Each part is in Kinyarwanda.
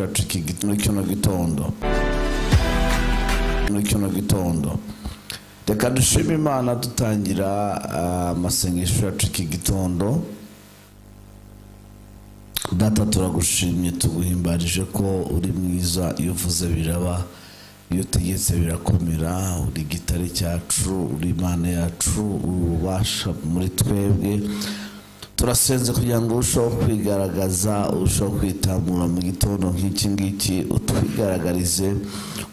muri kino gitondo muri kino gitondo reka dushime imana dutangira ah, amasengesho yacu iki gitondo data turagushimye tuguhimbarije ko uri mwiza iyo uvuze biraba iyo utegetse birakomera uri gitare cyacu uri imana yacu uri ububasha muri twebwe turasenze kugira ngo urusheho kwigaragaza urusheho kwitamura mu gitondo nk'iki ngiki utwigaragarize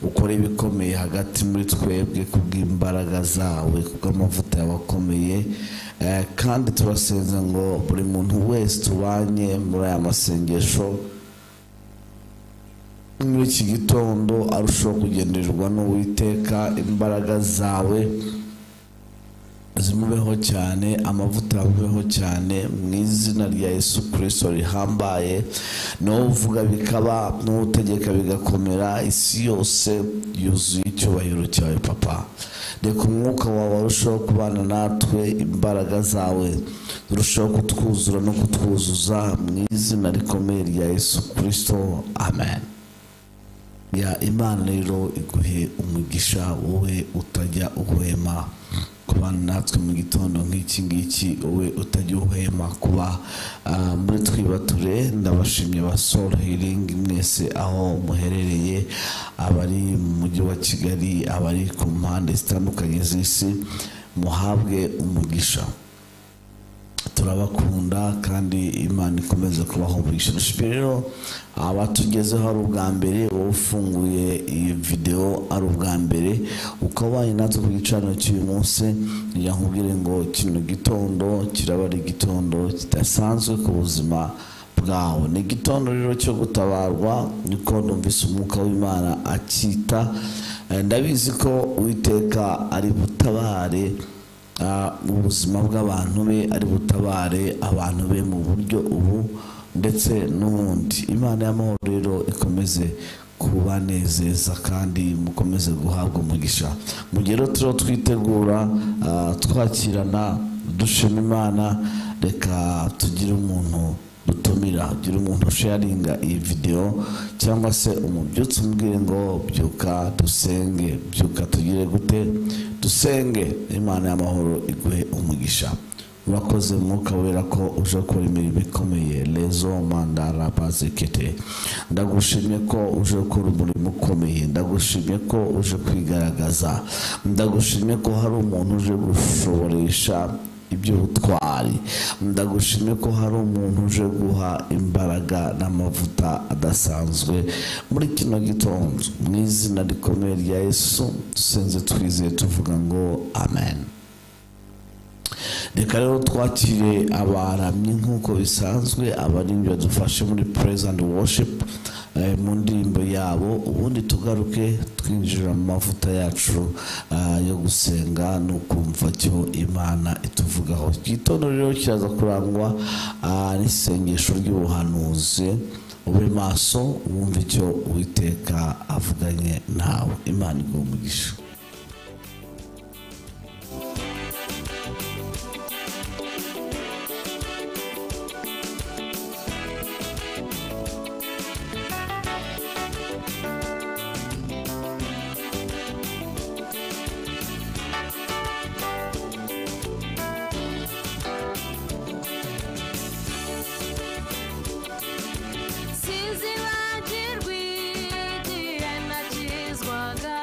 ukore ibikomeye hagati muri twebwe kubw'imbaraga zawe kubw'amavuta yawe akomeye Eh, kandi turasenze ngo buri muntu wese tubanye muri aya masengesho muri iki gitondo arushaho kugendererwa n'uwiteka imbaraga zawe zimubeho cyane amavuta yamubeho cyane mu izina rya yesu kirisito rihambaye niwo uvuga bikaba niwo utegeka bigakomera isi yose yuzuye icyubahiro cyawe papa reka umwuka wawe arushaho kubana natwe imbaraga zawe zirushaho kutwuzura no kutwuzuza mu izina rikomeye rya yesu kirisito amen ya imana rero iguhe umugisha wowe utajya uhwema kuba natwe mu gitondo nk'iki ngiki wowe utajya uhwema kuba ah, muri twibature ndabashimye ba soul healing mwese aho muherereye abari mu mujyi wa kigali abari ku mpande zitandukanye z'isi muhabwe umugisha turabakunda kandi imana ikomeze kubaho umugisha dushimye rero abatugezeho ari ubwa mbere wowe ufunguye iyi videwo ari ubwa mbere ukaba ubanye natwe ku gicaniro cy'uyu munsi kugira ngo nkubwire ngo kino gitondo kiraba ari igitondo kidasanzwe ku buzima bwawe ni igitondo rero cyo gutabarwa niko numvise umwuka w'imana akita Eh, ndabizi ko uwiteka ari butabare Ah, ubuzima bw'abantu be ari butabare abantu be mu buryo ubu ndetse n'ubundi imana y'amahoro rero ikomeze kubanezeza kandi mukomeze guhabwa umugisha mu gihe rero turiho twitegura ah, twakirana dushima imana reka tugire umuntu dutumira gira umuntu usharinga iyi videwo cyangwa se umubyutse umbwire ngo byuka dusenge byuka tugire gute dusenge imana y'amahoro iguhe umugisha urakoze mwuka wera ko uje gukora imirimo ikomeye rezo mandara bazekete ndagushimye ko uje gukora umurimo ukomeye ndagushimye ko uje kwigaragaza ndagushimye ko hari umuntu uje gushoboresha iby'ubutwari ndagushimye ko hari umuntu uje guha imbaraga n'amavuta adasanzwe muri kino gitondo mu izina rikomeye rya yesu dusenze twizeye tuvuga ngo amen reka rero twakire abaramyi nk'uko bisanzwe abaririmbyi badufashe muri praise and worship eh, mu ndirimbo yabo ubundi tugaruke twinjira mu mavuta yacu ah, yo gusenga ni ukumva cyo imana ituvugaho Iki gitondo rero kiraza kurangwa ah, n'isengesho ry'ubuhanuzi ube maso wumve icyo uwiteka avuganye nawe imana iguha umugisha Sinzibagirwa igihe nakizwaga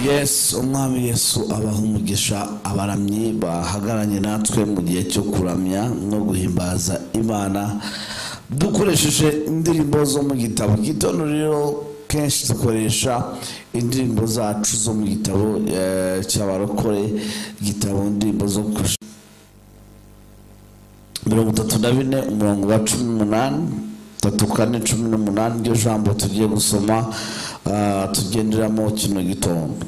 yesu umwami yesu abaha umugisha abaramyi bahagaranye natwe mu gihe cyo kuramya no guhimbaza imana dukoresheje indirimbo zo mu gitabo gitondo rero kenshi dukoresha indirimbo zacu zo mu gitabo eh, cy'abarokore igitabo indirimbo zo ku mirongo itatu na bine umurongo wa cumi n'umunani tatu kane cumi n'umunani iryo jambo tugiye gusoma ah, tugenderamo kino gitondo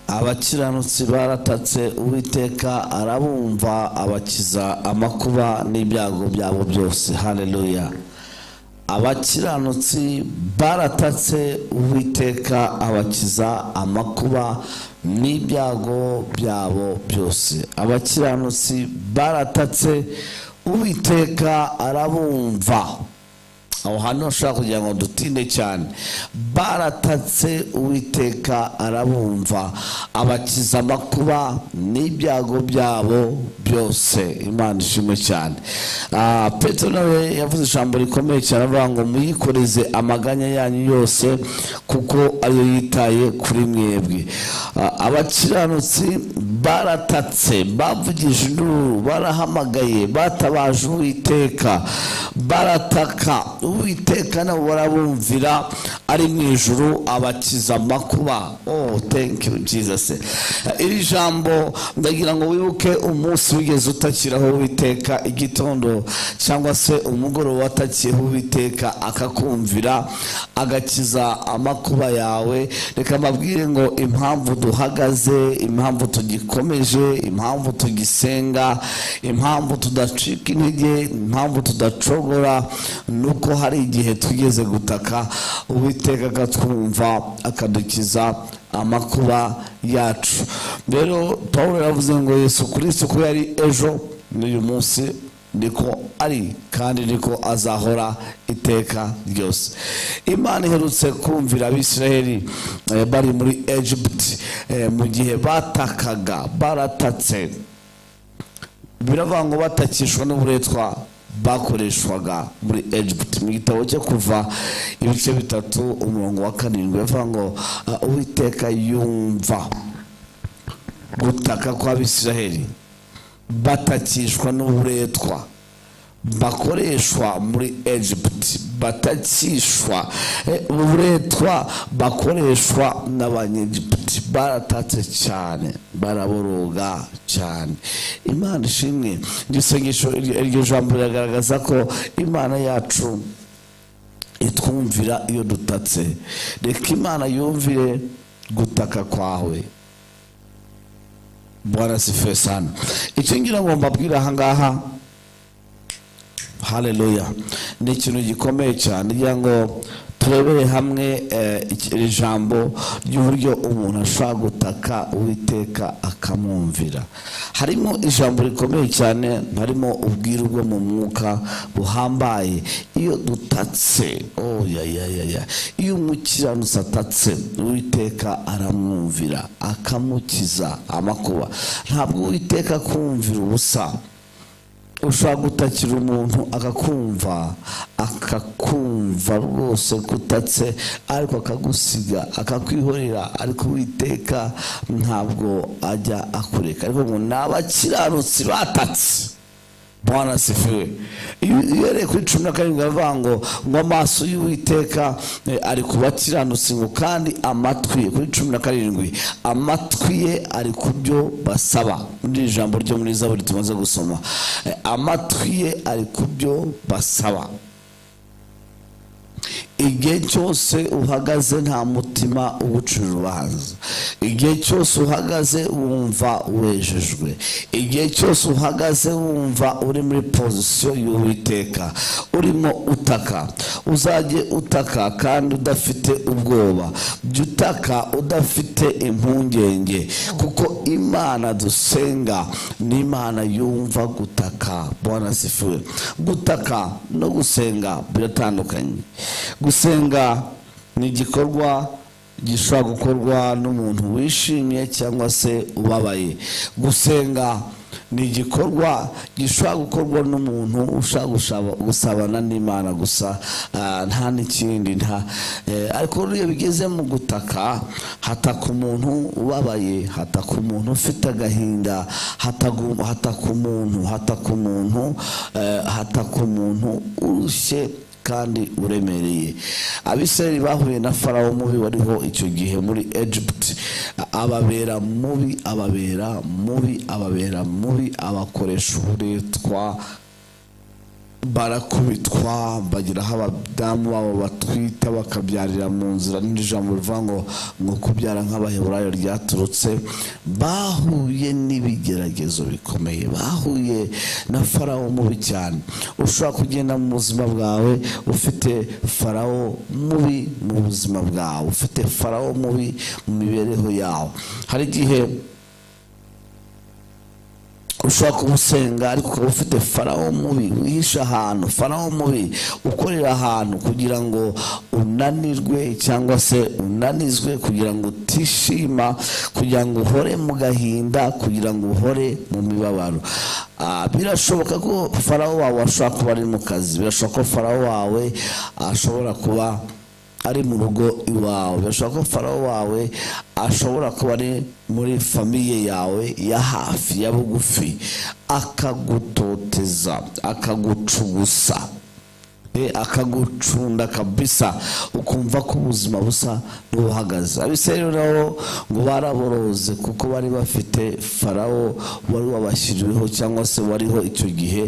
abakiranutsi baratatse uwiteka arabumva abakiza amakuba n'ibyago byabo byose haleluya abakiranutsi baratatse uwiteka abakiza amakuba n'ibyago byabo byose abakiranutsi baratatse uwiteka arabumva aho hantu hashobora kugira ngo dutinde cyane baratatse uwiteka arabumva abakiza amakuba n'ibyago byabo byose imana ishimwe cyane Ah, petero nawe yavuze ijambo rikomeye cyane avuga ngo muyikoreze amaganya yanyu yose kuko ariyo yitaye kuri mwebwe Ah, abakiranutsi baratatse bavugije induru barahamagaye batabaje uwiteka barataka uwiteka nabo barabumvira ari mu ijuru abakiza amakuba oh thank you jesus iri jambo ndagira ngo wibuke umunsi wigeze utakiraho uwiteka igitondo cyangwa se umugoroba watakiyeho uwiteka akakumvira agakiza amakuba yawe reka mbabwire ngo impamvu duhagaze impamvu tugikomeje impamvu tugisenga impamvu tudacika intege impamvu tudacogora ni uko hari igihe tugeze gutaka uwiteka akatwumva akadukiza amakuba yacu rero paul yavuze ngo yesu kirisito ko yari ejo n'uyu munsi niko ari kandi niko azahora iteka ryose imana iherutse kumvira abisiraheli eh, bari muri egiputi eh, mu gihe batakaga baratatse biravuga ngo batakishwa n'uburetwa bakoreshwaga muri egiputi mu gitabo cyo kuva ibice bitatu umurongo wa karindwi bavuga ngo "Ah, uwiteka yumva gutaka kw'abisiraheli batakishwa n'uburetwa bakoreshwa muri egiputi batakishwa eh, uburetwa bakoreshwa n'abanyegiputi baratatse cyane baraboroga cyane imana ishimwe iryo sengesho iryo iryo jambo riragaragaza ko imana yacu itwumvira iyo dutatse reka imana yumvire gutaka kwawe bwana sifuwe sana icyo ngira ngo mbabwire ahangaha haleluya ni ikintu gikomeye cyane kugira ngo turebere hamwe eh, iki- iri jambo ry'uburyo umuntu ashobora gutaka uwiteka akamwumvira harimo ijambo rikomeye cyane harimo ubwiru bwo mu mwuka buhambaye iyo dutatse oh, ya, ya, ya, ya. iyo umukiranutsi atatse uwiteka aramwumvira akamukiza amakuba ntabwo uwiteka akumvira ubusa ushobora gutakira umuntu akakumva akakumva rwose kutatse ariko akagusiga akakwihorera ariko uwiteka ntabwo ajya akureka ariko ngo ni abakiranutsi batatse bwana sifiwe iyo iyo yari kuri cumi na karindwi aravuga ngo ngo amaso y'uwiteka eh, ari ku bakiranutsi ngo kandi amatwi ye kuri cumi na karindwi amatwi ye ari ku byo basaba muri iri jambo ryo muri zaburi tumaze gusoma Eh, amatwi ye ari ku byo basaba igihe cyose uhagaze nta mutima ugucira urubanza igihe cyose uhagaze wumva wejejwe igihe cyose uhagaze wumva uri muri pozisiyo y'uwiteka urimo utaka uzajye utaka kandi udafite ubwoba jya utaka udafite impungenge kuko imana dusenga ni imana yumva gutaka bwana sifuwe gutaka no gusenga biratandukanye gusenga ni igikorwa gishobora gukorwa n'umuntu wishimye cyangwa se ubabaye gusenga ni igikorwa gishobora gukorwa n'umuntu ushaka gushaba- gusabana n'imana gusa ah, nta n'ikindi nta eh, ariko iyo bigeze mu gutaka hataka umuntu ubabaye hataka umuntu ufite agahinda hatagu- hataka umuntu hataka umuntu eh, hataka umuntu urushye kandi uremereye abisirayeli bahuye na farawo mubi wariho icyo gihe muri egypt ababera mubi ababera mubi ababera mubi abakoresha uburetwa barakubitwa bagira aho abadamu babo batwita bakabyarira mu nzira n'irindi jambo rivuga ngo ngo kubyara nk'abaheburayo ryaturutse bahuye n'ibigeragezo bikomeye bahuye na farawo mubi cyane ushobora kugenda mu buzima bwawe ufite farawo mubi mu buzima bwawe ufite farawo mubi mu mibereho yawe hari igihe ushobora kumusenga ariko ukaba ufite farawo mubi wihisha ahantu farawo mubi ukorera ahantu kugira ngo unanirwe cyangwa se unanizwe kugira ngo utishima kugira ngo uhore mu gahinda kugira ngo uhore mu mibabaro Ah, birashoboka ko farawo wawe ashobora kuba ari mu kazi birashoboka ko farawo wawe ashobora kuba ari mu rugo iwawe birashoboka ko farawo wawe ashobora kuba ari muri famiye yawe ya hafi ya bugufi akagutoteza akagucugusa Eh, akagucunda kabisa ukumva ko ubuzima busa n'ubuhagaze abisirayeli nabo ngo baraboroze kuko bari bafite farawo wari wabashyiriweho cyangwa se wariho icyo gihe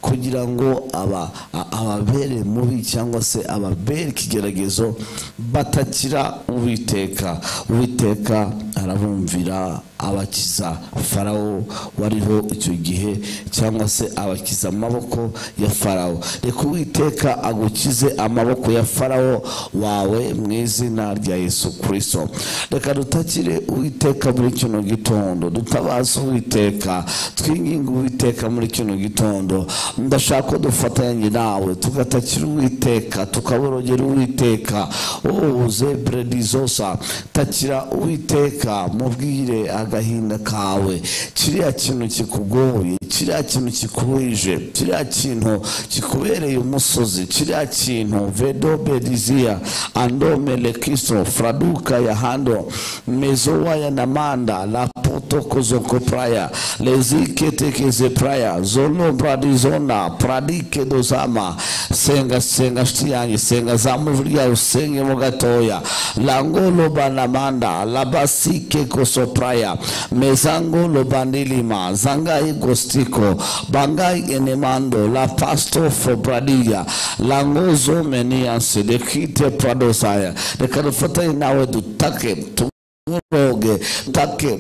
kugira ngo aba- a- ababere mubi cyangwa se ababere ikigeragezo batakira uwiteka uwiteka arabumvira abakiza farawo wariho icyo gihe cyangwa se abakiza amaboko ya farawo reka uwiteka agukize amaboko ya farawo wawe mu izina rya yesu kirisito reka dutakire uwiteka muri kino gitondo dutabaze uwiteka twinginge uwiteka muri kino gitondo ndashaka ko dufatanya nawe tugatakira uwiteka tukaborogera uwiteka oh zebure dizosa takira uwiteka mubwire agahinda kawe kiriya kintu kikugoye kiriya kintu kikuhije kiriya kintu kikubereye umusozi kiriya kintu vedobe diziya andome lekiso fraduka ya hando mezowaya na manda lapoto kozoko praya lezike tekeze praya zono bradizona pradike dozama senga senga shiti yanjye senga zamu ijwi ryawe usengemo gatoya langolo banamanda labasike kosopraya mezangolo bandilima zangai gostiko bangai enemando la pasto fobradiya langozo menianse dekite pradosaya reka dufatanye nawe dutake tu nturoge take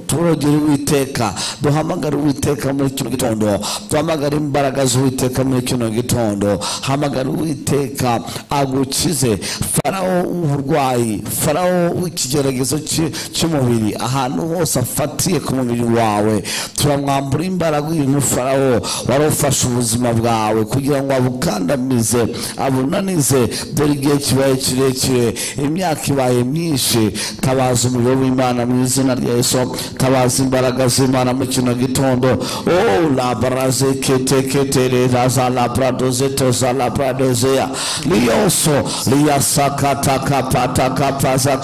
turogere uwiteka duhamagare uwiteka muri kino gitondo duhamagare imbaraga z'uwiteka muri kino gitondo hamagare uwiteka agukize farawo w'uburwayi farawo w'ikigeragezo cy- cy'umubiri ahantu hose afatiye ku mubiri wawe turamwambura imbaraga uyu mufarawo wari ufashe ubuzima bwawe kugira ngo abukandamize abunanize dore igihe kibaye kirekire imyaka ibaye myinshi tabaza umuriro w'imana mu izina rya yesu tabaza imbaraga z'imana mu kino gitondo o labaraze kete kete raza labradoze toza labradozeya liyoso liyasakatakapatakapaza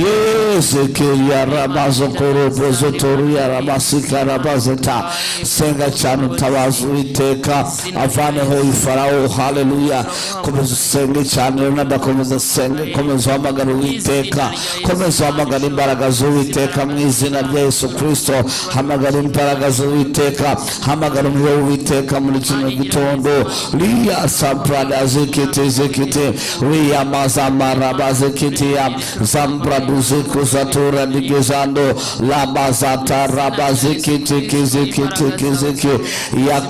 yezekeya ramazokorobozotoruya ramasika rabazeta senga cyane utabaza uwiteka avaneho ifarawo haleluya komeza usenge cyane runadakomeza senge komeza uhamagara uwiteka komeza uhamagara imbaraga z'uwiteka mu izina rya yesu kristo hamagara imbaraga z'uwiteka hamagara umuriro w'uwiteka muri kino gitondo riya sabrada zekete zekete riya mazamara bazekete ya zambraduze kuzatora ndigezando labazata rabazekete kezekete kezeke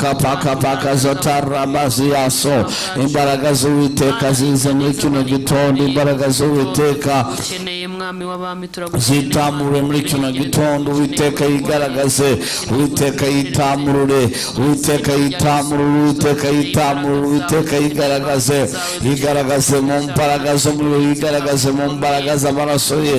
yakapakapaka zataramaziyaso imbaraga z'uwiteka zize muri kino gitondo imbaraga z'uwiteka ukeneye mwami w'abami zitamure muri kino gitondo uwiteka yigaragaze uwiteka yitamurure uwiteka yitamurure uwiteka yitamurure uwiteka yigaragaze yigaragaze mu mbaraga z'umuriro yigaragaze mu mbaraga z'amaraso ye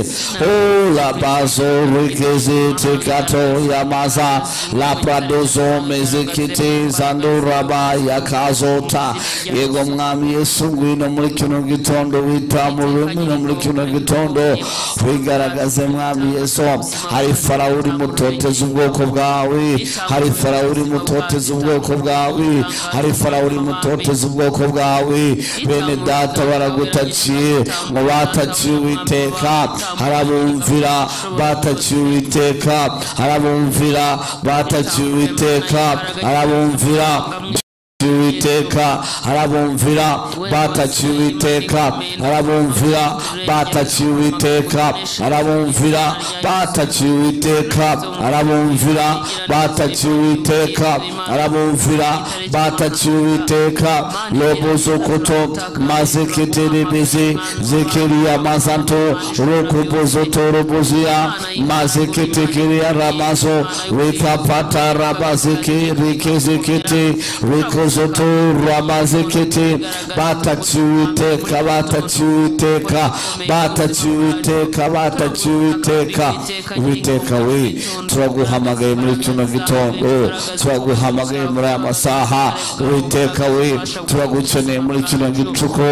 urabazo rwigeze tekato yamaza lapradozo mezikiti zanduraba yakazota yego mwami yesu ngwino muri kino gitondo witamurure ngwino muri kino gitondo wigaragaze mwami yesu hari farawo uri mutoteza ubwoko bwawe hari farawo uri mutoteza ubwoko bwawe hari farawo uri mutoteza ubwoko bwawe bene data baragutakiye mu batakiye uwiteka harabumvira batakiye uwiteka harabumvira batakiye uwiteka harabumvira uwiteka arabumvira bataciye uwiteka arabumvira bataciye uwiteka arabumvira bataciye uwiteka arabumvira bataciye uwiteka arabumvira bataciye uwiteka lobuzukuto mazikitiribizi zikiriya mazanto rukubuzuto rubuziya mazikitikiriya ramazo rikapata rabaziki rikizikiti rikozo zoto ramazekete bataciwiteka bataciwiteka bataciwiteka bataciwiteka uwiteka we turaguhamagaye muri kino gitondo turaguhamagaye muri aya masaha uwiteka we turagukeneye muri kino gicuko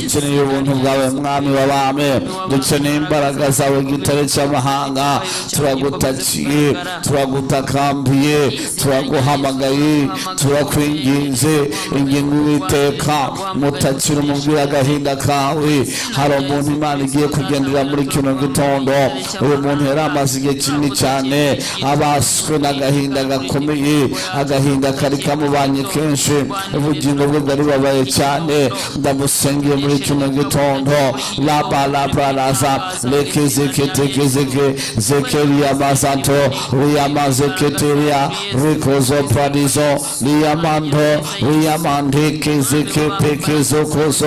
dukeneye ubuntu bwawe mwami w'abami dukeneye imbaraga zawe gitare cy'amahanga turagutakiye turagutakambiye turaguhamagaye turakwinginze maze ingingo uwiteka mutakira umubwira agahinda kawe hari umuntu imana igiye kugendera muri kino gitondo uyu muntu yari amaze igihe kinini cyane abaswe n'agahinda gakomeye agahinda kari kamubanye kenshi ubugingo bwe bwari bubabaye cyane ndamusengeye muri kino gitondo labalabaraza lekezeketekezeke zekeriya mazato riyamazeketeriya rikozo paradizo riyamando riyamandikezekepekezokozo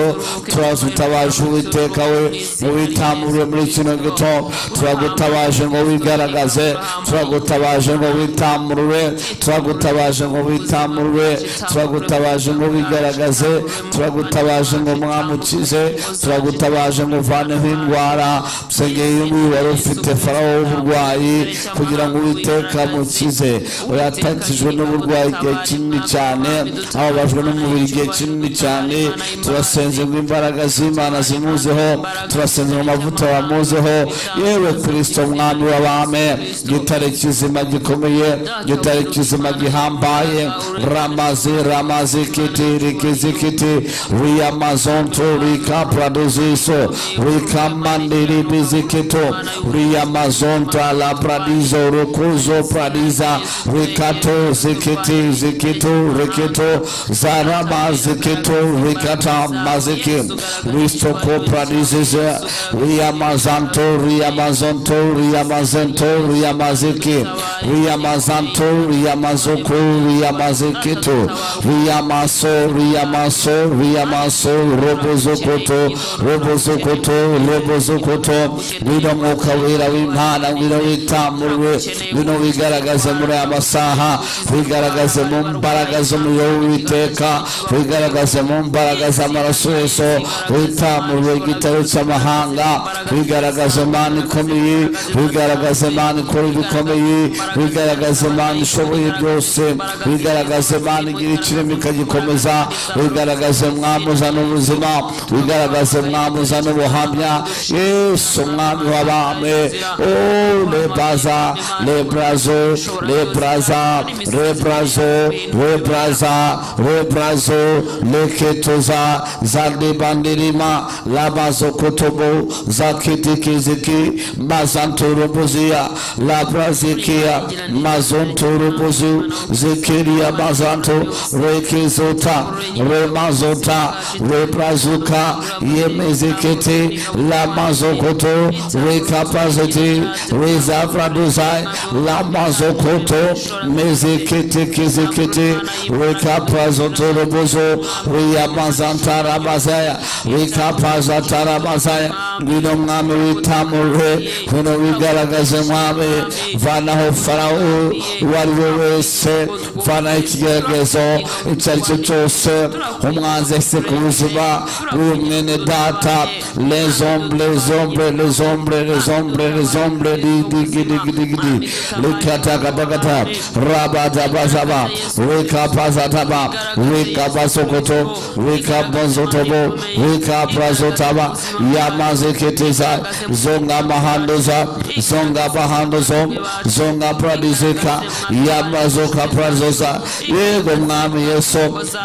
turazutabaje uwiteka we uwitamure muri kino gitondo turagutabaje ngo wigaragaze turagutabaje ngo witamurure turagutabaje ngo witamurure turagutabaje ngo wigaragaze turagutabaje ngo mwamukize turagutabaje ngo uvaneho indwara usengeye uyu nguyu wari ufite farawo w'uburwayi kugira ngo uwiteka amukize yatakijwe n'uburwayi igihe kinini cyane ababajwe n'umubiri igihe kinini cyane turasenze ngo imbaraga z'imana zimuzeho turasenze ngo amavuta bamuzeho yewe kirisito mwami w'abame gitare kizima gikomeye gitare kizima gihambaye ramazi ramazi kiti rikizi kiti riyamazonto rikapradoziso rikamandiribizikitu riyamazonta la pradizo rukuzo pradiza rikato zikiti zikitu rikitu ziketo zara maziketo rikata mazike ristoko pradizeze riyamazanto riyamazonto riyamazento riyamazike riyamazanto riyamazoko riyamaziketo riyamaso riyamaso riyamaso robozokoto robozokoto robozokoto ngwino mwuka wera w'imana ngwino witamurwe ngwino wigaragaze muri aya masaha wigaragaze mu mbaraga zo mu umuriro w'uwiteka wigaragaze mu mbaraga z'amaraso yesu witamurwe igitabo cy'amahanga wigaragaze imana ikomeye wigaragaze imana ikora ibikomeye wigaragaze imana ishoboye byose wigaragaze imana igira ikirimi ikagikomeza wigaragaze umwami uzana ubuzima wigaragaze umwami uzana ubuhamya yesu umwami w'abami lebaza lebrazo lebraza lebrazo lebrazo za rebrazo leketoza zadebandirima labazokotobo zakitikiziki mazantoroboziya labrazikiya mazontorobozi zikiriya mazanto rekezota remazota rebrazuka yemezikete lamazokoto rekapaziti rezavradozai lamazokoto mezeketekizikete rekap rikapazo torobozo wiyamazantara mazaya rikapaza tara mazaya ngwino mwami witamurwe ngwino wigaragaze mwami vanaho farawo uwo ari we wese vanaho ikigeragezo icyo ari cyo cyose umwanzi yahise ku buzima bw'uyu mwene data lezombre lezombre lezombre lezombre lezombre didigidigidigi rikatakabagata rabadabazaba rikapazataba rikabasokoto rikabazotobo rikaprazotaba yamazeketeza zonga mahandoza zonga mahandozo zonga pradizeka yamazoka prazoza yego mwami yesu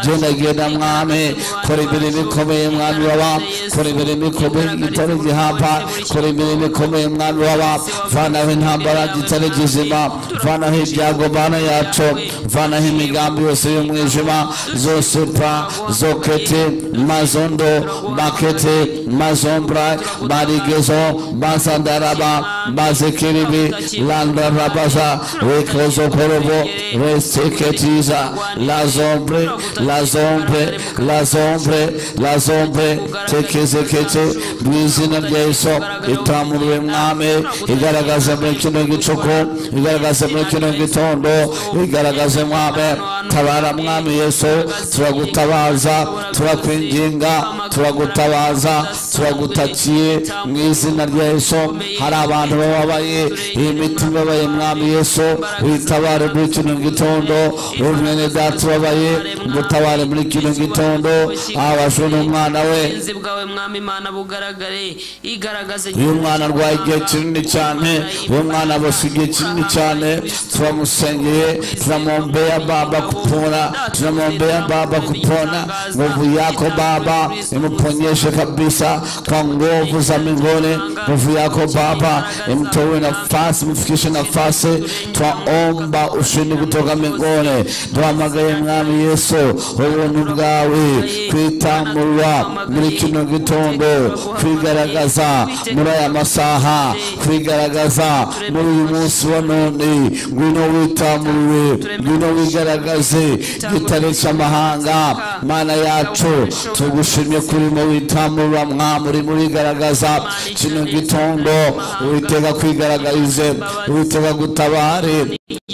genda genda mwami kora imirimo ikomeye mwami waba kora imirimo ikomeye igitare gihamba kora imirimo ikomeye mwami waba vanaho intambara gitare gizima vanaho ibyago bana yacu vanaho imigambi yose y'umwijima zose pa zokete mazondo makete mazombra marigezo masandaraba mazekiribi landarabaza rekozokorobo reseketiza lazombre lazombre lazombre lazombre tekezekete mu izina rya yesu itamurwe mwami igaragaze muri kino gicuku igaragaze muri kino gitondo igaragaze mwami tabara mwami yesu turagutabaza turakwinginga turagutabaza turagutakiye mu izina rya yesu hari abantu bababaye iyi mitima ibabaye mwami yesu witabare muri kino gitondo umwene data ubabaye umutabare muri kino gitondo abashe n'umwana we uburinzi bwawe mwami imana bugaragare igaragaze uyu mwana arwaye igihe kinini cyane uyu mwana abose igihe kinini cyane turamusengeye tunamwombera baba kupona tunamwombea baba kupona nguvu yako baba imponyeshe kabisa kwa nguvu za mbinguni nguvu yako baba imtoe nafasi mfikishe nafasi twaomba ushindi kutoka mbinguni duhamagaye mwami yesu ubuntu bwawe kwitamurwa muri kino gitondo kwigaragaza muri aya masaha kwigaragaza muri uyu munsi wa none ngwino witamuriwe ngwino wigaragaze gitare cy'amahanga mana yacu tugushimye kurimo witamurura mwamuri murigaragaza kino gitondo uwiteka kwigaragarize uwiteka gutabare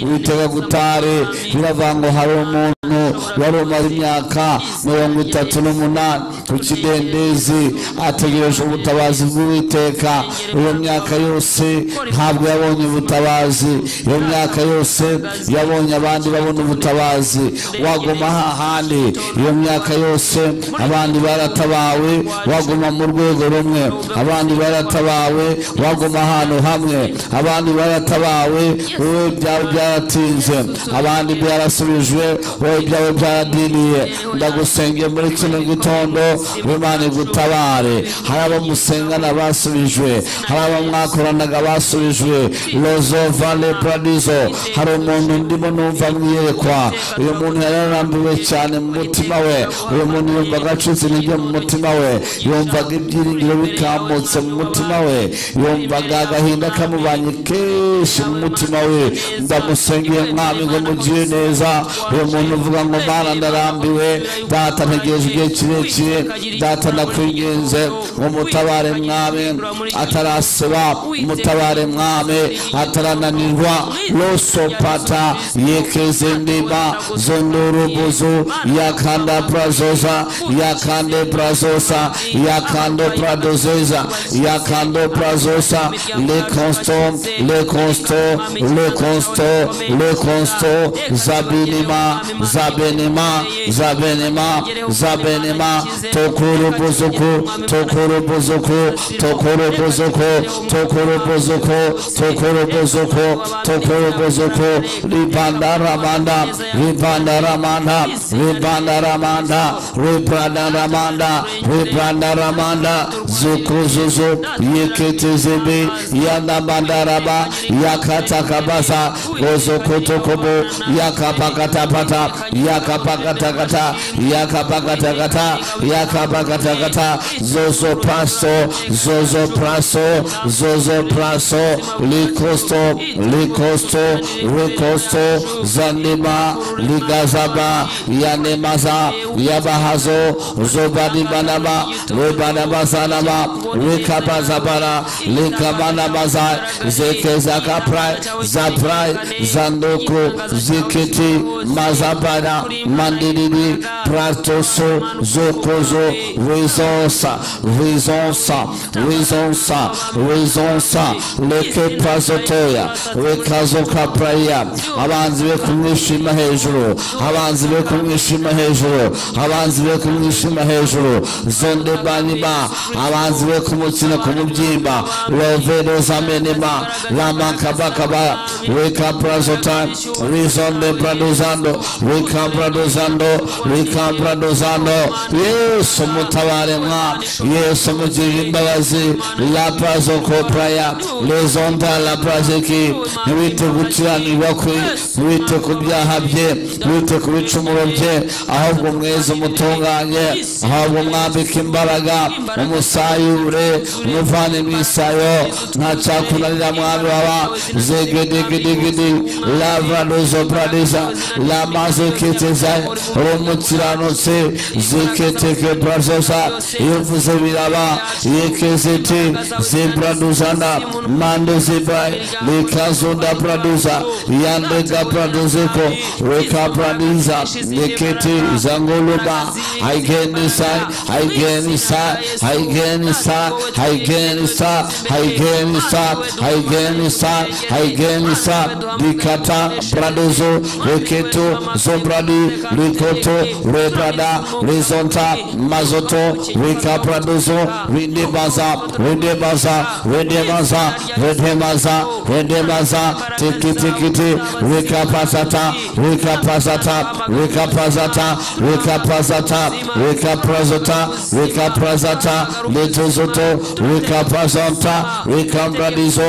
uwiteka gutare biravuga ngo hari umuntu wari umara imyaka mirongo itatu n'umunani ku kidendezi ategereje ubutabazi bw'uwiteka iyo myaka yose ntabwo yabonye ubutabazi iyo myaka yose yabonye abandi babona ubutabazi waguma hahandi iyo myaka yose abandi baratabawe waguma mu rwego rumwe abandi baratabawe waguma ahantu hamwe abandi baratabawe wowe ibyawe byaratinze abandi byarasubijwe wowe ibyawe byaradiniye ndagusenge muri kino gitondo w'imana igutabare hari abo musengana basubijwe hari abo mwakoranaga basubijwe rozo vale paradizo hari umuntu ndimo numva mwiyerekwa uyu muntu yari yarambiwe cyane mu mutima we uyu muntu yumva agacutse intege mu mutima we yumvaga ibyiringiro bikamutse mu mutima we yumvaga agahinda kamubanye kenshi mu mutima we ndamusengeye mwami ngo mugiye neza uyu muntu uvuga ngo mana ndarambiwe data ntegereje igihe kirekire data ndakwinginze ngo mutabare mwami ataraseba mutabare mwami atarananirwa losopata yekeze ndima zondorubuzu yakanda prazoza yakande prazosa yakando pradozeza yakando prazosa le consto le consto le consto le consto zabinima zabenima zabenima zabenima tokurubuzuku tokurubuzuku tokurubuzuku tokurubuzuku tokurubuzuku tokurubuzuku ribandaramanda ribandaramanda ribandaramanda ribandaramanda ribandaramanda zukuzuzu yeketezebe yanamandaraba yakatakabasa ozokotokobo yakapakatapata yakapakatakata yakapakatakata yakapakatakata zozo praso zozo praso zozo praso likosto likosto likosto zanima ligazaba yanemaza yabahazo zobanibanaba lobanabazanaba likabazabara likabanabazai zekezakaprai zaprai zandoko zikiti mazabana mandiribi pratoso zokozo rizonsa rizonsa rizonsa rizonsa leke prazotoya rekazokapraya abanzi be kumwishima hejuru abanzi be kumwishima hejuru abanzi be kumwishima hejuru zonde banima abanzi be kumukina kumubyimba lovero zamenima lamakabakaba rekaprazota rizonde pradozando rekapradozando rekapradozando yesu mutabare mwa yesu mugirire imbabazi laprazokopraya lezonda lapraziki ntibite gukiranirwa kwe ntibite ku byaha bye ntibite ku bicumuro bye ahubwo mweze umutunganye ahubwo mwambike imbaraga umusayure umuvane mu isayo nta cyakunanira mwami baba zegedegedigedi lavadozo pradiza lamazeketeza rumukiranutse ziketeke prazosa ivuze biraba yekezete zibraduzana mande zibai likazunda praduza yandega praduzeko rekapradiza niketi zanguluba aigenisai aigenisai aigenisai aigenisai aigenisai aigenisai aigenisai dikata pradozo reketo zombradi rikoto rebrada rezonta mazoto rikapradozo redebaza redebaza redebaza redebaza redebaza tikitikiti rikapazata rikapazata rikapazata rikapazata rikaprazata rikaprazata letozoto rikapazanta rikambradizo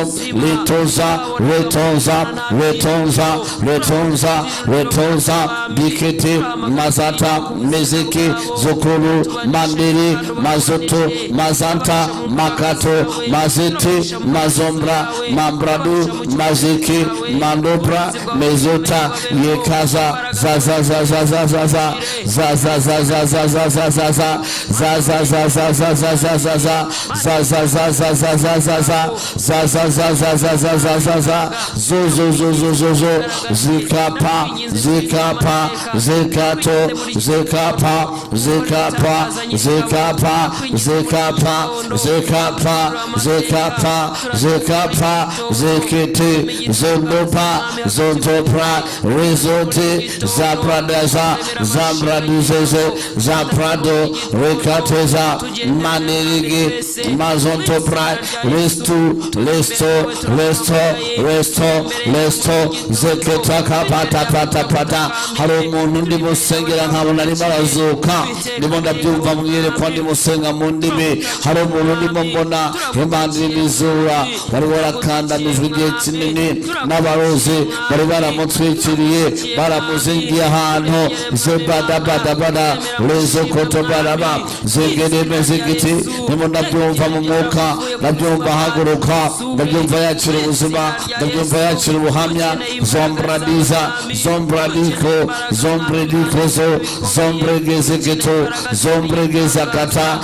letoza retonza retonza retonza retonza bikete mazata mezeke zokolo mandere mazoto mazanta makato mazete mazombra mambrado mazeke mandobra mezota yekaza zazazazazazazaza zazazazazazazazazaza zazazazazazazazazaza zazazazazazazazaza zazazazazazazazaza zozozozozozo zikapa zikapa zikato zikapa zikapa zikapa zikapa zikapa zikapa zikapa zikiti zondopa zondopra rizoti zapradeza zabraduzeze zaprado rikateza manirigi mazontopra restu resto resto resto resto zeketaka pata pata pata hari umuntu ndimo sengera nkabona arimo arazuka ndimo ndabyumva mwiyerekwa ndimo senga mu ndimi hari umuntu ndimo mbona imana imizura bari barakandamijwe igihe kinini n'abarozi bari baramutwikiriye baramuzingiye ahantu zebadabadabada rezokotobaraba zingereme zigiti ndimo ndabyumva mu mwuka ndabyumva ahaguruka ndabyumva yakira ubuzima ndabyumva yakira ubuhamya zombradiza zombradiko zombredikozo zombregezegito zombregezakata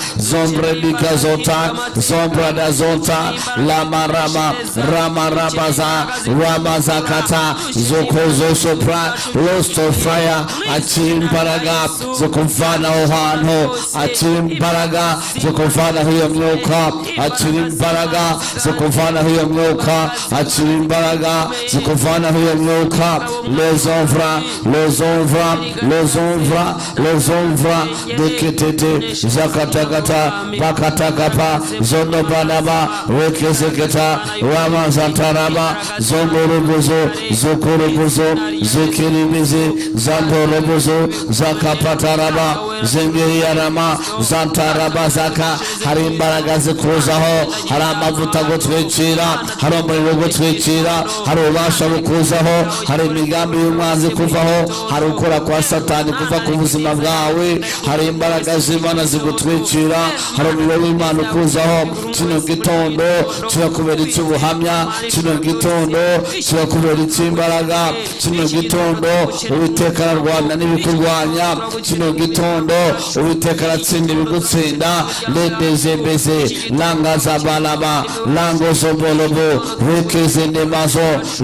zombredikazota zombradazota lamarama ramarabaza ramazakata zokozosopra rostofaya akira imbaraga zo kuvanaho hantu akira imbaraga zo kuvanaho iyo myuka akira imbaraga zo kuvanaho iyo myuka akira imbaraga zo kuvanaho iyo myuka lezovra lezovra lezovra lezovra deketete zakatakata bakatakapa zondobanaba rekezeketa ramazantaraba zongorubuzo zokurubuzo zikirimizi zandorubuzo zakapataraba zengiriyarama zantaraba zaka hari imbaraga zikuzaho hari amavuta gutwikira hari umuriro gutwikira hari ububasha ububasha bukuzaho hari imigambi y'umwanzi kuvaho hari ukora kwa satani kuva ku buzima bwawe hari imbaraga z'imana zigutwikira hari umuriro w'imana ukuzaho kino gitondo kirakubera icy'ubuhamya kino gitondo kirakubera icy'imbaraga kino gitondo uwiteka ararwana n'ibikurwanya kino gitondo uwiteka aratsinda ibigutsinda ledezembeze langazabalaba langozobolobo rukezendemazo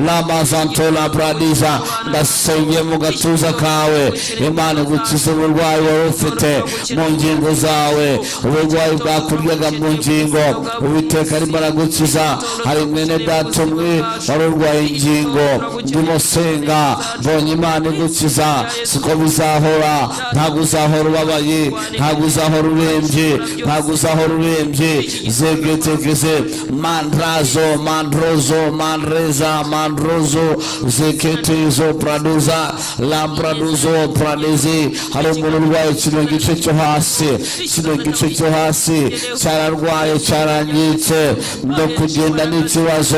lamazantola bradiza ndasengeye mu gatuza kawe imana igukize uburwayi wari ufite mu ngingo zawe uburwayi bwakuryaga mu ngingo uwiteka arimo aragukiza hari mwene data umwe wari urwaye ingingo ndimo senga mbonye imana igukiza siko bizahora ntabwo uzahora ubabaye ntabwo uzahora urembye ntabwo uzahora urembye zegetegeze mandrazo mandrozo mandreza mandrozo zeketezo praduza lampraduzo pradezi hari umuntu urwaye kino gice cyo hasi kino gice cyo hasi cyararwaye cyarangiritse no kugenda n'ikibazo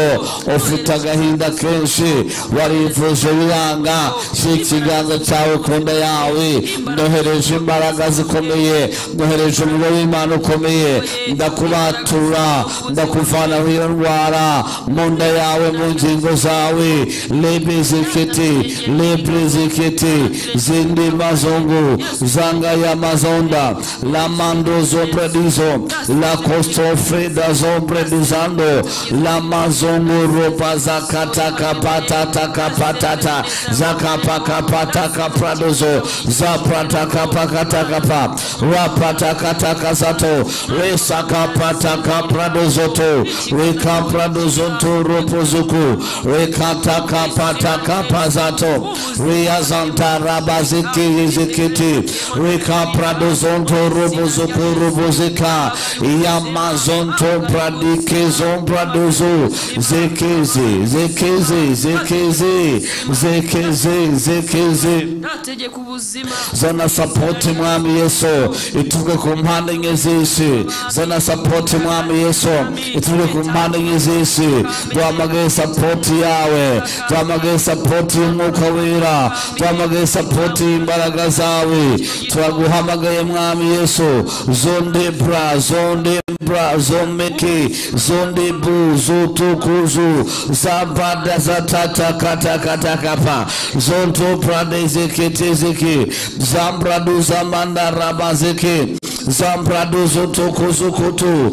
ufite agahinda kenshi warivuje biranga si ikiganza cyawe ku nda yawe nohereje imbaraga zikomeye nohereje umuriro w'imana ukomeye ndakubatura ndakuvanaho iyo ndwara mu nda yawe mu ngingo zawe lebezekete lebrezekete zindi mazungu zangaya mazonda lamando zobredizo la costofreda zobredizando lamazungu ropa zakatakapatatakapatata zakapakapatakapradozo zapratakapakatakapa rapatakatakazat zoto resakapataka prado zoto rekaprado zonto ropozuku rekatakapataka pazato riazanta rabaziki izikiti rekaprado zonto robozuku robozika yamazonto pradike zompradozo zekeze zekeze zekeze zekeze zekeze tegeka ubuzima zana sapoti mwami yesu ituruke ku mpande enye z'isi zana sapoti mwami yesu ituruke ku mpande enye z'isi duhamagaye sapoti yawe duhamagaye sapoti y'umwuka wera duhamagaye sapoti y'imbaraga zawe turaguhamagaye mwami yesu zonde bra zonde bra zomeke zonde bu zutukuzu zabada zatatatatakatakapa zonto pradezekete zeke zambradu zamanda rabazeke zambradu zotokozukutu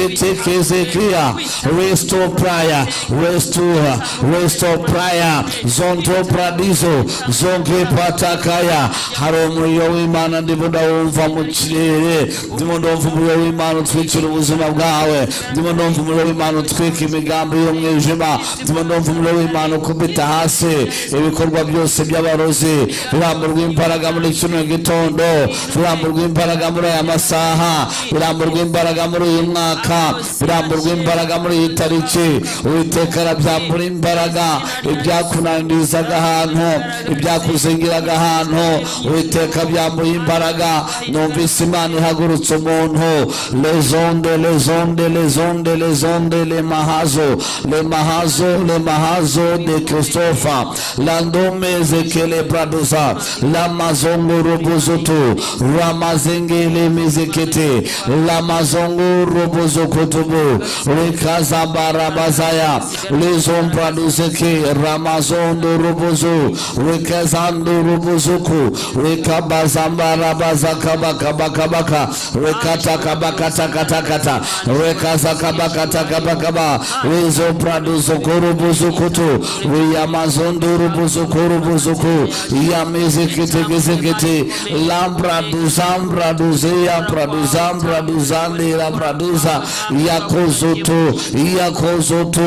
yamazeketekezekia resto praya restura resto praya zonto pradizo zonge patakaya hari umuriro w'imana ndimo ndawumva mu kirere ndimo ndumva umuriro w'imana utwikira ubuzima bwawe ndimo ndumva umuriro w'imana utwika imigambi y'umwijima ndimo ndumva umuriro w'imana ukubita hasi ibikorwa byose by'abarozi biramburwa imbaraga muri kino gitondo biramburwa imbaraga muri aya masaha biramburwa imbaraga muri uyu mwaka biramburwa imbaraga muri iyi tariki uwiteka arabyambura imbaraga ibyakunanirizaga ahantu ibyakuzingiraga ahantu uwiteka byambuye imbaraga numvise imana ihagurutse umuntu lezonde lezonde lezonde lezonde lemahazo lemahazo lemahazo de christophe landomezekelebradza lamazongurubuzutu ramazengelemezekete lamazongurubuzukutubu rekazabarabazaya lezombraduzeke ramazondurubuzu rekazandurubuzuku rekabazambarabazakabakabakabaka rekatakabakatakata rekazakabakatakabakaba rezombraduzukurubuzukutu riyamazondurubuzukurubuzuku yamezeketekezekete lambraduzambraduzeyampraduzambraduzandirabranduza yakozoto yakozoto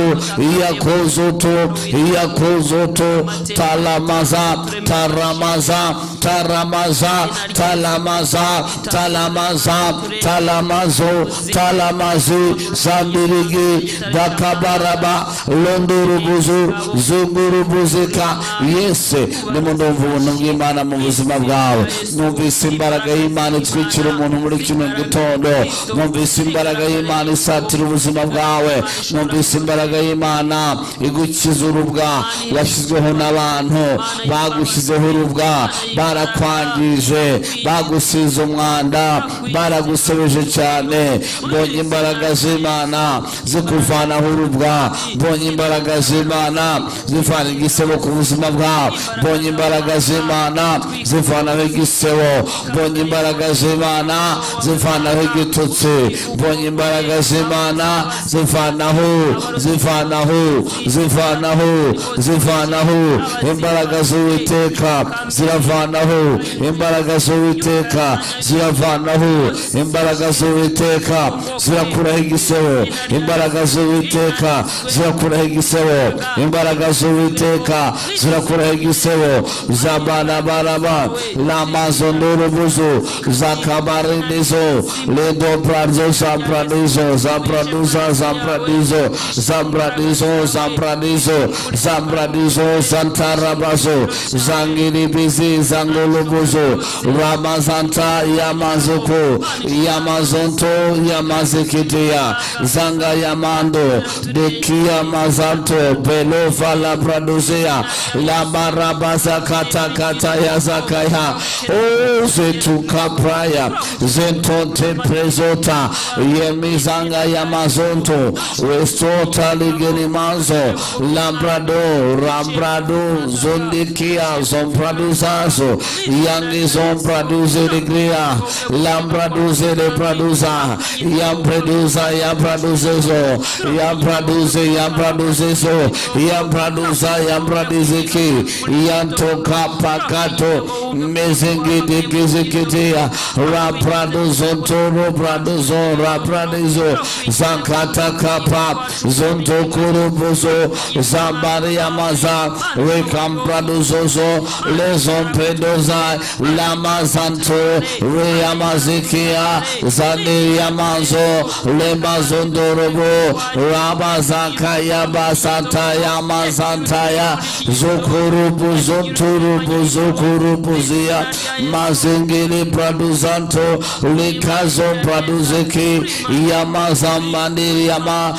yakozoto yakozoto talamaza taramaza taramaza talamaza talamaza talamazo talamazi zambirigi dakabaraba londorubuzu zungurubuzika yese nimundumva ubuntu bw'imana mu buzima bwawe numvise imbaraga y'imana imana itwikira umuntu muri kino gitondo mwumvise imbaraga y'imana isatira ubuzima bwawe mwumvise imbaraga y'imana igukiza urubwa washyizweho n'abantu bagushyizeho urubwa barakwangije bagusize umwanda baragusebeje cyane mbonye imbaraga z'imana zikuvanaho urubwa mbonye imbaraga z'imana zivana igisebo ku buzima bwawe mbonye imbaraga z'imana zivanaho igisebo mbonye imbaraga z'imana zivanaho igitutsi mbonye imbaraga z'imana zivanaho zivanaho zivanaho zivanaho imbaraga z'uwiteka ziravanaho imbaraga z'uwiteka ziravanaho imbaraga z'uwiteka zirakuraho igisebo imbaraga z'uwiteka zirakuraho igisebo imbaraga z'uwiteka zirakuraho igisebo zabanabaraba lamazo n'urubuzo zakabarinizo ledoprazo zampranizo zampranuza zampranizo zampranizo zampranizo zampranizo zantarabazo zangiribizi zangolubuzo ramazanta yamazuku yamazonto yamazikitiya zanga yamando dekiyamazanto belova labraduzia labarabazakatakataya zakaya o zetukapraya zentonte prezota yemizanga yamazonto westota ligenimazo labrado rambrado zondikia zompraduzazo yangi zompraduzerigria lambraduzerepraduza yampreduza yampraduzezo yampraduze yampraduzezo yampraduza yampradiziki yantokapakato mezengidigizikitia rapradozotoro pradozo rapradizo zakatakapa zontokurubuzo zambariamaza rekampradozozo lezompedoza lamazanto reyamazikia zaneyamazo lemazondorobo rabazakayabasatayamazantaya zokurubu zonturubu zokurubuzia mazingili praduzanto likazo praduzeki yamazambandiriyama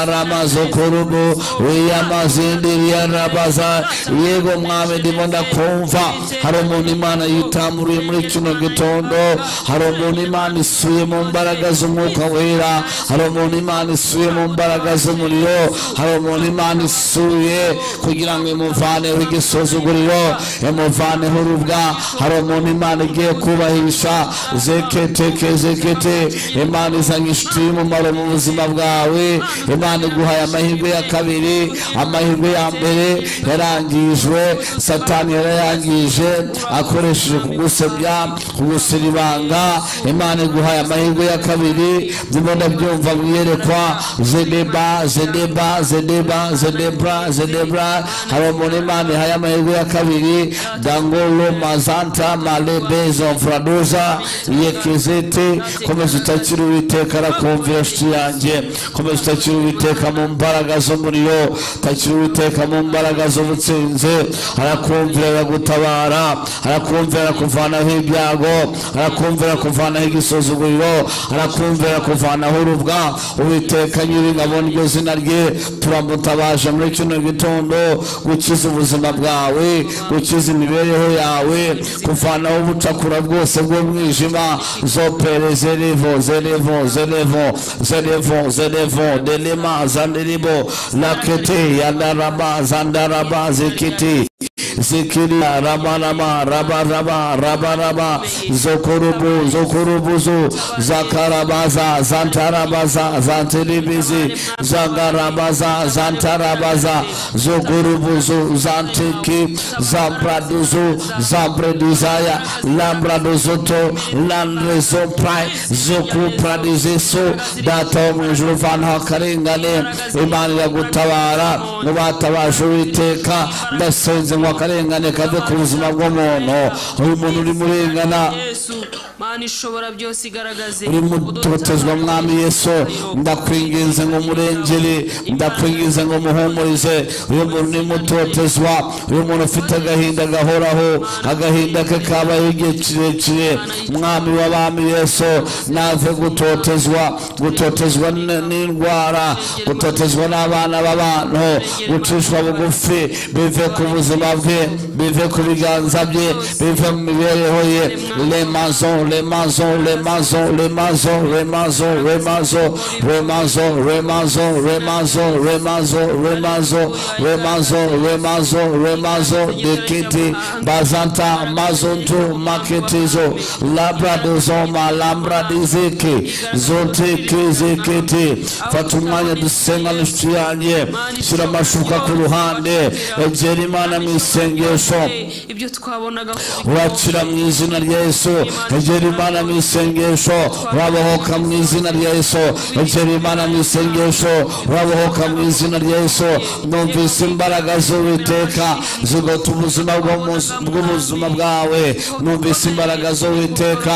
yabakabaramazokurubu yamazindiriarabaza yego mwami ndimo ndakumva hari umuntu imana yitamuruye muri kino gitondo hari umuntu imana isuye mu mbaraga z'umwuka wera hari umuntu imana isuye mu mbaraga z'umuriro hari umuntu imana isuye kugira ngo imuvaneho igisuzuguriro imuvaneho urubwa hari umuntu imana igiye kubahisha zeketeke zekete imana izanye inshuti y'umumaro mu buzima bwawe imana iguhaye amahirwe ya kabiri amahirwe ya mbere yarangijwe satani yarayangije akoresheje kugusebya kugusira ibanga imana iguhaye amahirwe ya kabiri ndimo ndabyumva mu iyerekwa zedeba zedeba zedeba zedebra zedebra hari umuntu imana ihaye amahirwe ya kabiri dangolo mazanta malebezo fraduza yekezete komeza utakira uwiteka arakumvira nshuti yanjye komeza utakira uwiteka mu mbaraga z'umuriro utakira uwiteka mu mbaraga z'ubutsinzi arakumvira aragutabara arakumvira kuvanaho ibyago arakumvira kuvanaho igisuzuguriro arakumvira kuvanaho urubwa uwiteka nyir'ingabo niryo zina rye turamutabaje muri kino gitondo gukiza ubuzima bwawe gukiza imibereho yawe kuvanaho ubucakura bwose bw'umwijima zopere zerevo zerevo zerevo zerevo zerevo delema zandiribo lakete yandaraba zandaraba zikiti zikiriya rabaraba rabaraba rabaraba zokurubu zokurubuzu zakarabaza zantarabaza zantiribizi zangarabaza zantarabaza zokurubuzu zantiki zambraduzu zambreduzaya lambraduzoto landrezoprai zokupradizisu data wo mu ijuru vanaho akarengane imana iragutabara mu batabaje uwiteka ndasenze ngo akarengane kave ku buzima bw'umuntu uyu muntu urimo urengana mana ishobora byose igaragaze uri mutotezwa mwami yesu ndakwinginze ngo murengere ndakwinginze ngo muhumurize uyu muntu ni mutotezwa uyu muntu ufite agahinda gahoraho agahinda ke kabaho igihe kirekire mwami w'abami yesu nave gutotezwa gutotezwa n- n'indwara gutotezwa n'abana b'abantu gucishwa bugufi bive ku buzima bwe bive ku biganza bye bive mu mibereho ye remazo remazo remazo remazo remazo remazo remazo remazo remazo remazo remazo remazo remazo remazo dekiti bazanta mazonto maketizo labradozoma lambradizeke zotekezekete fata umwanya dusenga n'inshuti yanjye shyira amashuka ku ruhande egera imana mu isengesho ibyo twabonaga ko urakira mu izina rya yesu egera imana mu isengesho urabohoka mu izina rya yesu egera imana mu isengesho urabohoka mu izina rya yesu numvise imbaraga z'uwiteka zigatuma ubuzima bw'umu- bw'ubuzima bwawe numvise imbaraga z'uwiteka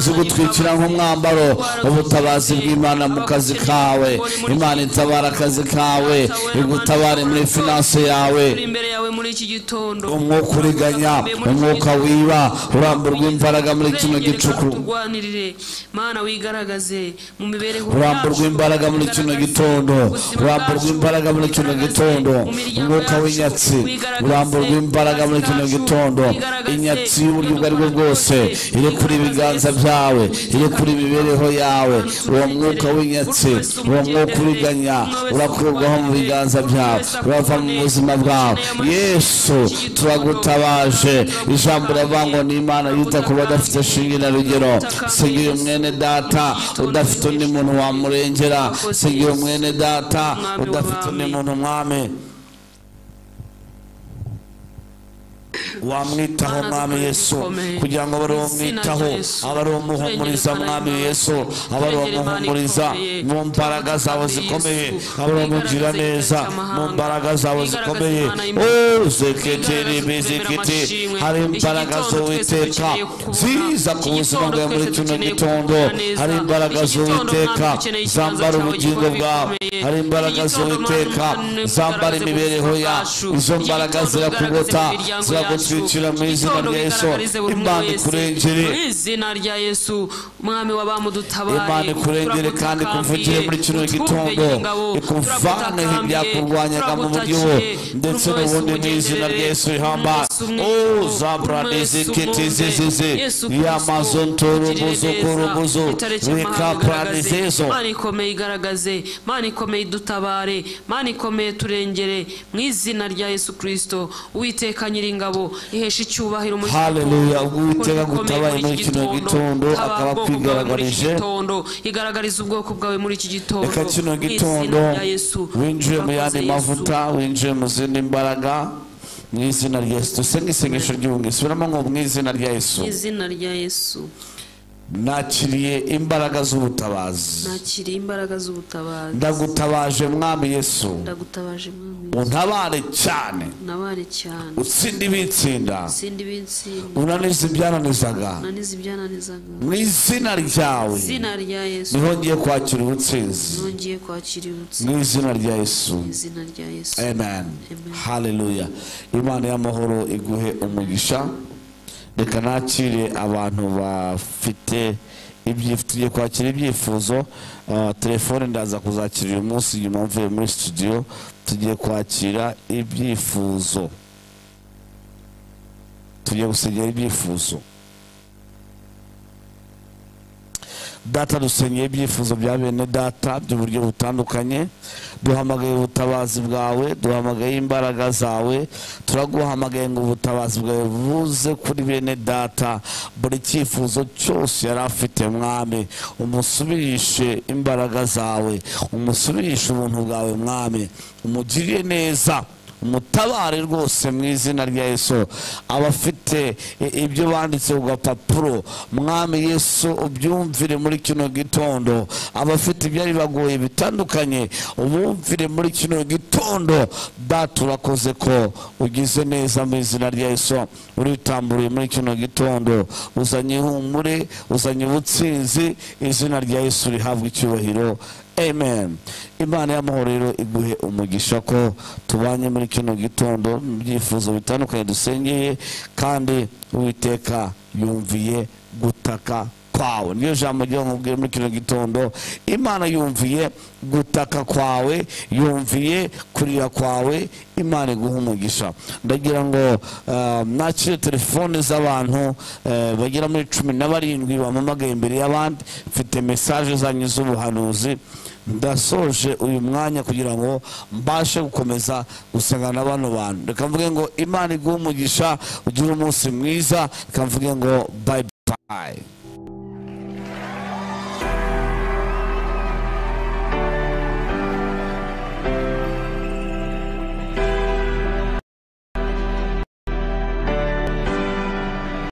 zigutwikira nk'umwambaro ubutabazi bw'imana mu kazi kawe imana itabara akazi kawe igutabare muri finanse yawe uri imbere yawe muri iki gitondo umwuka uriganya umwuka wiba uramburwa imbaraga muri kino gicuku turwanirire mana wigaragaze mu mibereho uramburwa imbaraga muri kino gitondo uramburwa imbaraga muri kino gitondo umwuka w'inyatsi uramburwa imbaraga muri kino gitondo inyatsi y'uburyo ubwo ari bwo bwose iri kuri ibiganza byawe iri kuri imibereho yawe uwo mwuka w'inyatsi uwo mwuka uriganya urakurwaho mu biganza byawe urava mu buzima bwawe yesu turagutabaje ijambo riravuga ngo ni imana yita ku badafite shinge na rugero sigira umwene data udafite undi muntu wamurengera sigira umwene data udafite undi muntu mwami wamwitaho mwami yesu kugira ngo abe ari uwo mwitaho abe ari uwo muhumuriza mwami yesu abe ari uwo muhumuriza mu mbaraga zawe zikomeye abe ari uwo mugira neza mu mbaraga zawe zikomeye uzeketeri bizikiti hari imbaraga z'uwiteka ziza ku buzima bwawe muri kino gitondo hari imbaraga z'uwiteka zambara ubugingo bwawe hari imbaraga z'uwiteka zambara imibereho yacu izo mbaraga zirakugota ziragutwikira mu izina rya yesu imana ikurengere mu izina rya yesu mwami wabamudutabare imana ikurengere kandi ikuvugire muri kino gitondo ikuvaneho ibyakurwanyaga mu buryo ndetse n'ubundi mu izina rya yesu rihamba uzabranizikitizizizi yamazonturubuzukurubuzu rikapranizezo mana ikomeye igaragaze mana ikomeye idutabare mana ikomeye turengere mu izina rya yesu kirisito uwiteka nyiringabo ihesha icyubahiro muri iki Haleluya, gitondo. Uwiteka Kuko agutabaye bikomeye muri kino gitondo, Tabara akaba ubwoko bwawe muri iki akwigaragarije. gitondo igaragariza ubwoko bwawe muri iki gitondo reka kino Mu izina gitondo rya Yesu. winjiye mu yandi Urakoze Yesu. mavuta winjiye mu zindi mbaraga mu izina rya yesu dusenge isengesho ry'ubumwe subiramo ngo mu izina rya yesu Mu izina rya yesu nakiriye imbaraga z'ubutabazi nakiriye imbaraga z'ubutabazi ndagutabaje mwami yesu ndagutabaje mwami untabare cyane nabare cyane utsinde ibitsinda sindi binsinda unanize ibyananizaga nanize ibyananizaga mu izina ryawe izina rya yesu niho ngiye kwakira ubutsinzi nongeye kwakira ubutsinda mu izina rya yesu mu izina rya yesu amen haleluya imana y'amahoro iguhe umugisha reka nakire abantu bafite ibyi- tugiye kwakira ibyifuzo Ah, telefone ndaza kuzakira uyu munsi nyuma mvuye muri studio tugiye kwakira ibyifuzo tugiye gusenyera ibyifuzo data dusenyeye ibyifuzo bya bene data by'uburyo butandukanye duhamagaye ubutabazi bwawe duhamagaye imbaraga zawe turaguhamagaye ngo ubutabazi bwawe buze kuri bene data buri cyifuzo cyose yari afite mwami umusubirishe imbaraga zawe umusubirishe ubuntu bwawe mwami umugirire neza umutabare rwose mu izina rya yesu abafite i- ibyo banditse ku gapapuro mwami yesu ubyumvire muri kino gitondo abafite ibyari bagoye bitandukanye ubumvire muri kino gitondo data urakoze ko ugize neza mu izina rya yesu uritamburiye muri kino gitondo uzanye ihumure uzanye ubutsinzi izina rya yesu rihabwa icyubahiro amen imana y'amahoro rero iguhe umugisha ko tubanye muri kino gitondo mu byifuzo bitandukanye dusengeye kandi uwiteka yumviye gutaka kwawe niyo jambo ryo nkubwiye muri kino gitondo imana yumviye gutaka kwawe yumviye kurira kwawe imana iguha umugisha ndagira ngo eh, nakire telefone z'abantu eh, bagera muri cumi na barindwi bamamagaye imbere y'abandi mfite mesaje zanyu z'ubuhanuzi ndasoje uyu mwanya kugira ngo mbashe gukomeza gusangana na bano bantu reka mvuge ngo imana iguhe umugisha ugire umunsi mwiza reka mvuge ngo bayi bayi